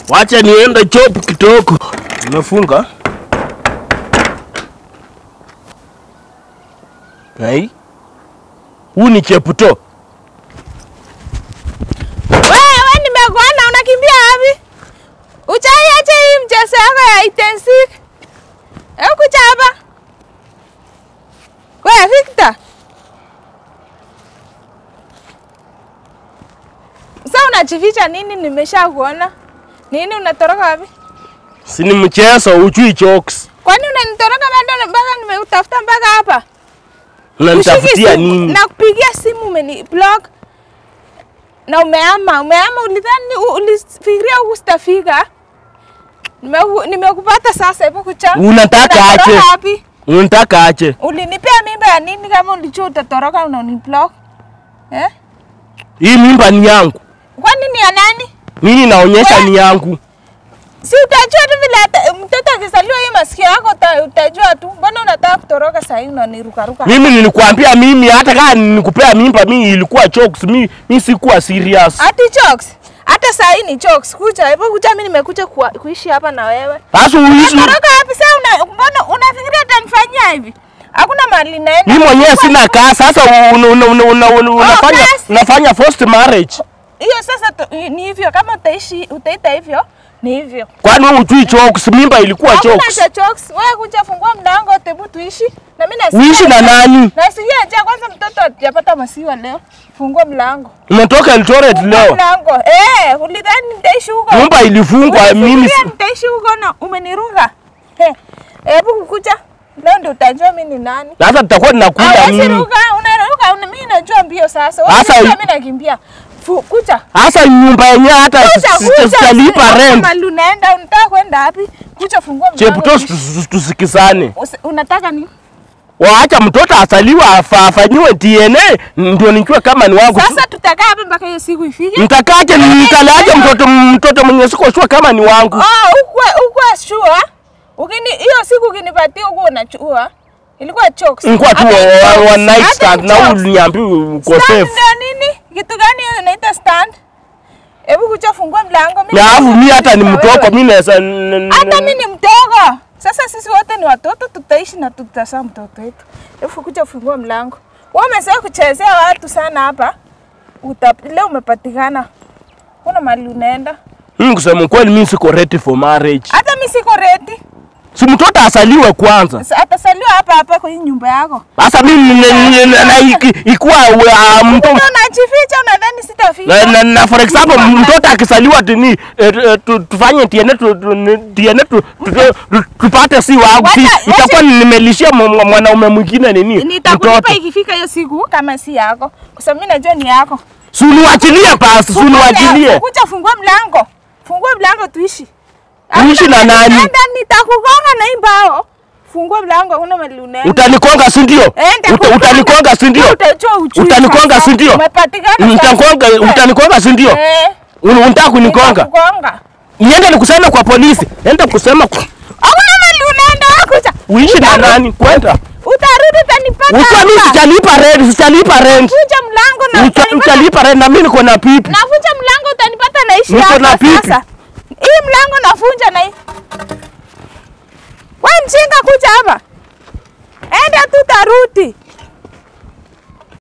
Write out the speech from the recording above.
Wacha niende chopu kidogo. Nimefunga. Hai. Huu ni cheputo. Wewe nimekuona unakimbia wapi? Uchaiache hii mchezo yako ya intensik. Hebu kuja hapa. Wewe Victor. Sasa unajificha nini? Nimesha kuona. Nini unatoroka wapi? Si ni mchezo ujui jokes. Kwani unanitoroka bado mpaka nimeutafuta mpaka hapa? Unanitafutia Ushiki simu- nini? Nakupigia simu umeni block na umeama, umeama. Ulidhani u- ulifikiria huku sitafika? Nimeku- Nimekupata sasa, hebu kucha. Unataka Unatoroka aje? wapi? Unataka aje? Ulinipea mimba ya nini kama ulijua utatoroka unaniblock? Eh? Hii mimba ni yangu. Kwani ni ya nani? Mimi naonyesha We- ni yangu. Si utajua tu vile ata- mtoto akizaliwa hii masikio yako uta- utajua tu. Mbona unataka kutoroka saa hii unanirukaruka? Mimi nilikwambia mimi hata kama nilikupea mimba mimi ilikuwa jokes. Mimi mimi sikuwa serious. Ati jokes. Hata saa hii ni jokes. Kuja, hebu kuja mimi nimekuja kuwa- kuishi hapa na wewe. Sasa uishi Unatoroka wapi sasa? Una, mbona unafikiria utanifanyia hivi? Hakuna mahali naenda. mimi mwenyewe sina kaa. Sasa una- una- una- una- una- unafanya basi. unafanya forced marriage. Hiyo sasa tu- ni hivyo kama utaishi utaita hivyo ni hivyo. Kwani wewe hujui jokes? Mimba ilikuwa Hakuna jokes. cha jokes. Wewe kuja fungua mlango tebu tuishi. Na mimi nasikia. Uishi na nani? Nasikia njaa kwanza mtoto hajapata maziwa leo. Fungua mlango. Umetoka Eldoret Fungua leo. mlango. Eh, ulidhani nitaishi huko? Nyumba ilifungwa mimi. Unafikiria si- nitaishi huko na umeniruka. He. Hebu kukuja. Leo ndio utajua mimi ni nani. Sasa tutakuwa tunakuja Hawezi mimi. ruka, unaruka, una mimi najua mbio sasa. Wewe Sasa unajua i- mimi nakimbia. Fu- Kuja. Sasa nyumba yenyewe hata Kuja, si- si- kuja. sitalipa Sasa rent. mahali unaenda, unataka kwenda wapi? Kuja fungua mlango. Cheputo tuishi. tusikisane. Usi- Unataka nini? Waacha mtoto asaliwa afa- afanyiwe DNA ndio nijue kama ni wangu. Sasa tutakaa hapa mpaka hiyo siku ifike. Mtakaje nitalaje mtoto mtoto mwenye siko sure kama ni wangu. Oh, ukwe ukwe sure. Ukini hiyo siku ukinipatia uko unachua. Ilikuwa jokes. Nikuwa tu Hata wa- wa- jokes, wa night hata stand na jokes. uliniambia uko Stand safe. ndio nini? Kitu gani hiyo inaita stand? Hebu kuja fungua mlango. Mimi Na alafu nataka mimi hata ni kuishi na mtoko wewe. mimi naweza n- n- Hata mimi ni mdogo. Sasa sisi wote ni watoto, tutaishi na tutazaa mtoto wetu. Hebu kuja fungua mlango. Wewe umezoea kuchezea watu sana hapa. Uta, leo umepatikana. Kuna mahali unaenda. Mimi kusema kweli mimi siko ready for marriage. Hata mimi siko ready. Si mtoto asaliwe kwanza. Sa- Atasaliwa hapa hapa kwa hii nyumba yako. Sasa mimi n- n- n- na iki- ikuwa uh, mtoto Mbona unajificha unadhani sitafika? na, na, na for example mtoto akisaliwa tini eh, eh, tu- tufanye DNA tu- tu- ni- DNA tu- tu- tu- tupate si wangu si Wacha- itakuwa nimelishia mwa- mwa- mwanaume mwingine nini Nitakulipa mtoto ikifika hiyo siku kama si yako. Kwa sababu mimi najua ni yako. si uniwachilie basi si uniwachilie Kuja fungua mlango. Fungua mlango tuishi. Uishi na nani? Enda nitakugonga na hii mbao. Fungua mlango una mali unaenda. utanikonga si ndio Eh, nitakugonga. Uta- utanikonga si ndio Utajua ujui Utanikonga, sasa. si ndio? Umepatikana. Utanikonga sasa. utanikonga si ndio Eh. Un- unataka kunikonga nitakugonga. niende nikuseme kwa polisi enda kusema kwa- Hakuna mali unaenda kuja. uishi na nani kwenda Utarudi utanipata. Ukiwa mimi hapa. sitalipa rent sitalipa rent Vunja mlango na Uta- utanipata. utalipa rent na mimi niko na pipi Navunja mlango utanipata naishi Niko na hapa pipi. sasa. Hii mlango navunja na hii. Wewe mjinga kuja hapa. Enda tu tarudi.